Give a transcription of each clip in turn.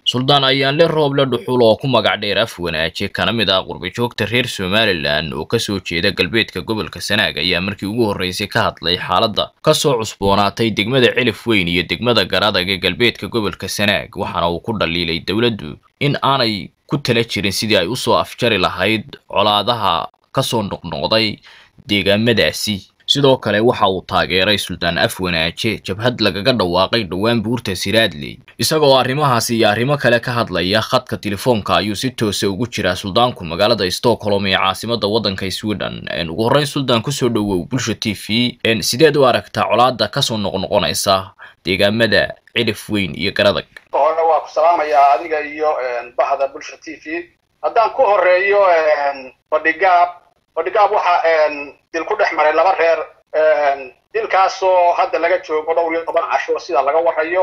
suldaan ayaanle rooble dhuxul oo ku magac dheer af wanaaje kana mid ah qurbajoogta reer somalilan oo kasoo jeeda galbeedka gobolka sanaag ayaa markii ugu horreysay ka hadlay xaaladda kasoo cusboonaatay degmada cilif weyn iyo degmada garadag ee galbeedka gobolka sanaag waxaana uu ku dhaliilay dowladdu in aanay ku tala jirin sidii ay usoo afjari lahayd colaadaha kasoo noqnoqday deegaamadaasi sidoo kale waxa uu taageeray suldaan af wanaaje jabhad lagaga dhawaaqay dhowaan buurta siraadley isagoo arrimahaasi iyo arrimo kale ka hadlaya khadka telefoonka ayuu si toosa ugu jiraa suldaanku magaalada stockholm ee caasimada waddanka sweden ugu horreyn suldaan kusoo dhowow bulsha t v sideed u aragtaa colaada kasoo noqnoqonaysa deegaamada cilif weyn iyo garadag hore waa ku salaamayaa adiga iyo bahda bulsha t v haddaan ku horeeyo fadhigaab fadhigaab waxa dil ku dhex maray laba reer dilkaasoo hadda laga joogo dhowr iyo toban casho sida laga warayo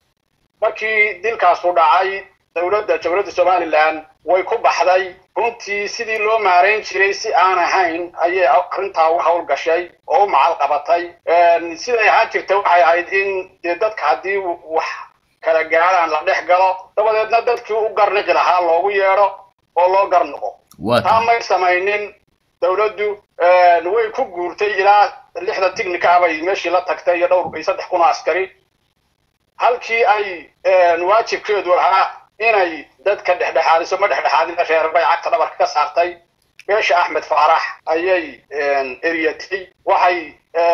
markii dilkaasu dhacay dowladda jamhuuriyadda somalilan way ku baxday runtii sidii loo maarayn jiray si aan ahayn ayay arrintaa u hawl gashay oo u macal qabatay siday ahaan jirta waxay ahayd in dee dadka haddii wax kala gaaraan la dhex galo dabadeedna dadkii u garniqi lahaa loogu yeedho oo loo garnoqo taa may samaynin dowladdu way ku guurtay ilaa lixda tignika bay meeshii la tagtay iyo dhowr iyo saddex kun oo askari halkii ay waajibkeedu ahaa inay dadka dhexdhexaadiso ma dhexdhexaadina reer bay cagta dhabarka ka saartay beesha axmed faarax ayay eryatay waxay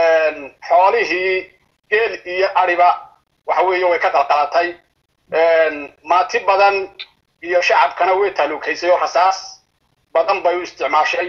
xoolihii geel iyo ariba waxa weeye way ka qalqalatay maati badan iyo shacabkana way taaluukaysay oo rasaas badan bay u isticmaashay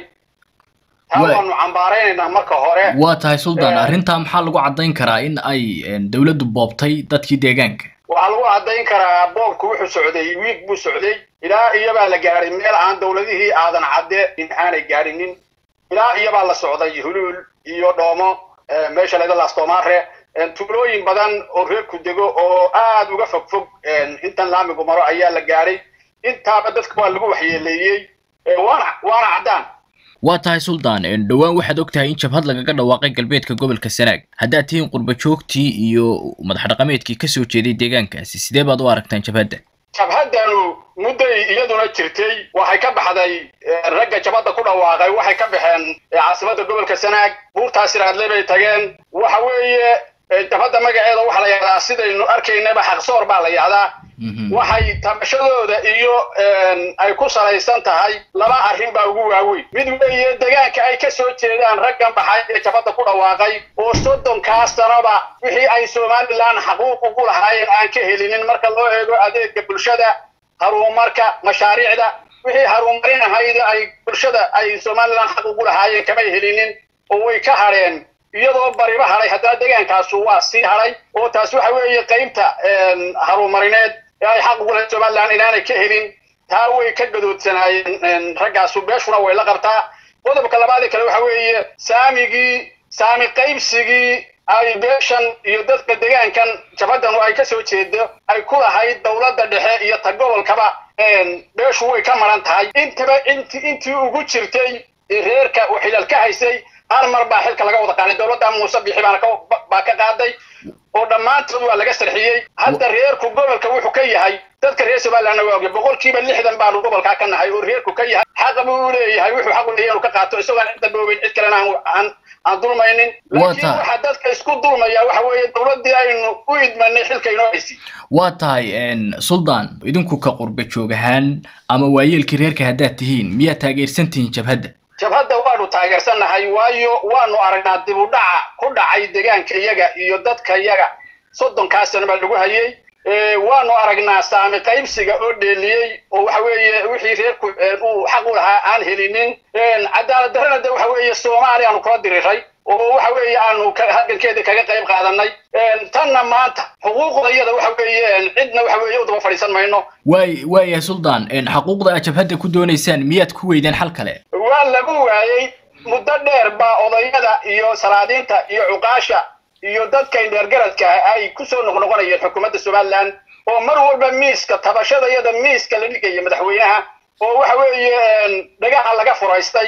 taa waanu cambaaraynaynaa marka hore waa tahay suldaan arrintaa maxaa lagu caddayn karaa in ay dowladdu boobtay dadkii deegaanka waxaa lagu caddayn karaa boobku wuxuu socday wiig buu socday ilaa iyabaa la gaadhay meel aan dowladihii aadan cadde in aanay gaadhinin ilaa iyabaa la socday huluul iyo dhoomo meesha laga laastomaare tuulooyin badan oo reerku dego oo aad uga fog fog intan laamigu maro ayaa la gaadhay intaaba dadka waa lagu waxyeeleeyey waana waana caddaan waa tahay suldaan dhowaan waxaad og tahay in jabhad lagaga dhawaaqay galbeedka gobolka sanaag haddaad tihiin qurbajoogtii iyo madax dhaqameedkii kasoo jeeday deegaankaasi sidee baad u aragtaan jabhadda jabhaddanu mudday iyaduna jirtay waxay ka baxday ragga jabhadda ku dhawaaqay waxay ka baxeen caasimadda gobolka sanaag buurtaas iraadle bay tageen waxa weeye jabhadda magaceeda waxaa la yahdaa sidaynu arkaynaba xaqsoor baa la yahdaa waxay tabashadooda iyo ay ku salaysan tahay laba arrin baa ugu waaweyn mid weeye degaanka ay ka soo jeedaan raggan baxay ee jabadda ku dhawaaqay oo soddonkaa sanaba wixii ay somalilan xaquuq ugu lahaayeen aan ka helinin marka loo eego adeega bulshada haruumarka mashaariicda wixii haruumarin ahayd ay bulshada ay somalilan xaq ugu lahaayeen kamay helinin oo way ka hadheen iyadoo bariba hadhay haddana degaankaasu waa sii hadhay oo taas waxa weeye qaybta harumarineed ee ay xaq ugu lahayd somalilan inaanay ka helin taa way ka gadoodsanaayeen raggaasu beeshuna way la qabtaa qodobka labaadii kale waxa weeye saamigii saami qaybsigii ay beeshan iyo dadka degaankan jabadanu ay ka soo jeedo ay ku lahayd dowladda dhexe iyo ta gobolkaba beeshu way ka maran tahay intaba int intii ugu jirtay reerka uu xilal ka haysay hal mar baa xilka laga wada qaaday dowladda muuse bixi baana baa ka qaaday oo dhammaantood waa laga sarxiyey hadda reerku gobolka wuxuu ka yahay dadka reer somalilandna waa ogya boqolkiiba lixdan baanu gobolkaa ka nahay oo reerku ka yahay xaqa buu u leeyahay wuxuu xaq u leeyahay inuu ka qaato isagoon cidda dhoobeyn cid kalena aan aan dulmaynin laakiin waxaa dadka isku dulmaya waxa weeye dowladdii aynu u idmanay xilka inoo haysi waa tahay suldaan idinku ka qurba joog ahaan ama waayeelkii reerka haddaad tihiin miyaad taageersan tihiin jabhadda jabhadda waanu taageersannahay waayo waanu aragnaa dib u dhaca ku dhacay degaanka iyaga iyo dadka iyaga soddonkaa sano baa lagu hayay waanu aragnaa saami qaybsiga oo dheeliyey oo waxa weeye wixii reerku uu xaq u lahaa aan helinin cadaalad darrana de waxa weeye soomaaliya aanu kula diriray oo waxa weeye aanu halgankeeda kaga qayb qaadanay tanna maanta xuquuqda iyada waxa weeye cidna waxa weeye u daba fadhiisan mayno waay waaya suldaan xaquuqda aad jabhadda ku doonaysaan miyaad ku weydeen xal kale waa lagu waayey muddo dheer baa odayada iyo salaadiinta iyo cuqaasha iyo dadka indheergaradka ay kusoo noqnoqonayeen xukuumadda somalilan oo mar walba miiska tabashada iyada miiska la dhigaya madaxweynaha oo waxa weeye dhagaha laga furaystay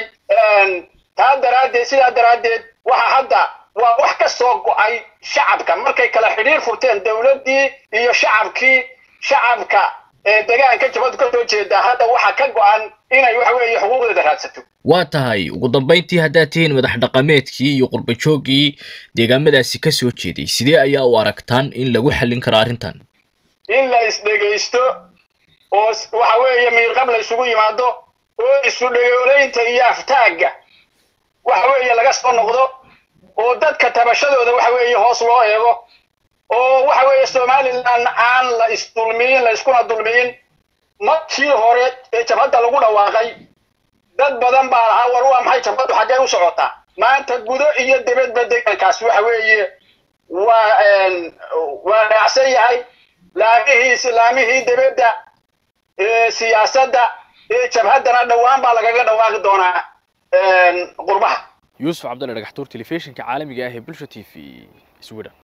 taa daraaddeed sidaa daraaddeed waxa hadda waa wax ka soo go-ay shacabka markay kala xidhiir furteen dowladdii iyo shacabkii shacabka degaanka jabadu ka soo jeeda hadda waxa ka go-an inay waxa weeye xuquuqdeeda raadsato waa tahay ugu dambayntii haddaad tihiin madax dhaqameedkii iyo qurbajooggii deegaamadaasi ka soo jeeday sidee ayaa u aragtaan in lagu xallin karo arrintan in la isdhegaysto oo waxa weeye miirqab la isugu yimaado oo isu dhegoolaynta iyo aftaagga waxa weeye laga soo noqdo oo dadka tabashadooda waxa weeye hoos loo eego oo waxa weeye somalilan aan la isdulmiyin la iskuna dulmiyin markii hore ee jabhadda lagu dhawaaqay dad badan baa lahaa war waa maxay jabhaddu xaggee u socotaa maanta gudo iyo dibadba degankaas waxa weeye waa waa raacsan yahay laamihii islaamihii dibadda siyaasadda ee jabhaddana dhowaan baa lagaga dhawaaqi doonaa qurbaha yuusuf cabdalle dhagaxtuur telefishinka caalamiga ah ee bulsha t v sweden